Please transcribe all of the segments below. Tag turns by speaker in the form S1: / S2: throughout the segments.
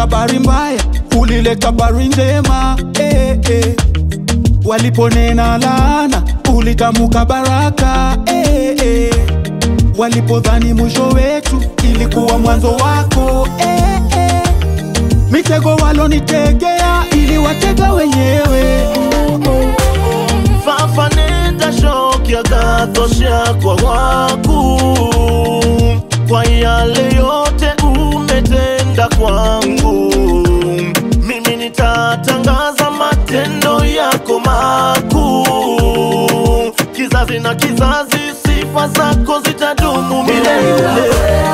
S1: habari mbaya, ulileta habari njema eh, eh. Waliponena laana, ulitamuka baraka eh, eh. Walipodhani mwisho wetu, ilikuwa mwanzo wako eh, eh. Mitego walonitegea, iliwatega wenyewe
S2: fafaneta shoki akatosha kwa waku kwa yale yote umetenda kwangu mimi nitatangaza matendo yako makuu kizazi na kizazi sifa zako zitadumu milele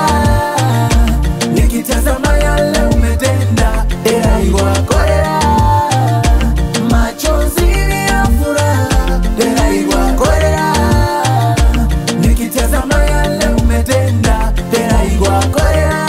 S3: nikitazama yale umetenda eraiwa korea machozi ya furaha eraiwa korea nikitazama yale umetenda eraiwa korea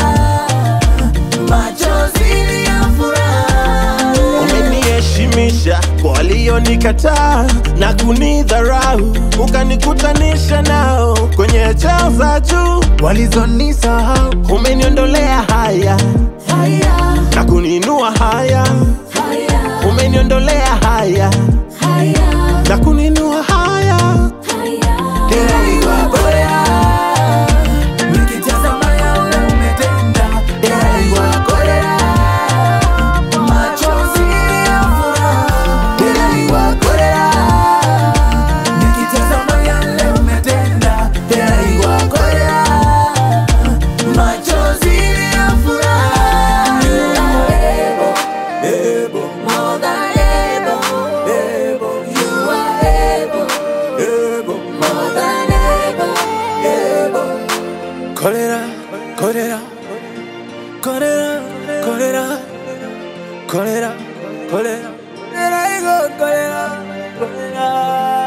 S3: machozi ya furaha
S2: umeniheshimisha kwa walionikataa na kunidharau, ukanikutanisha nao kwenye chao za juu walizonisahau. Umeniondolea haya
S3: haya
S2: na kuniinua haya,
S3: haya
S2: umeniondolea haya
S3: haya
S2: na kuniinua haya.
S3: eraiwa korea nikitazama yale umetenda eraiwa korea machozi ya furaha eraiwa korea nikitazama yale umetenda eraiwa korea machozi ya furaha ebo ebo more than able able you are able able more than able able
S2: Kolera, kolera, kolera, kolera, kolera, kolera.
S3: Eraiwa korea korea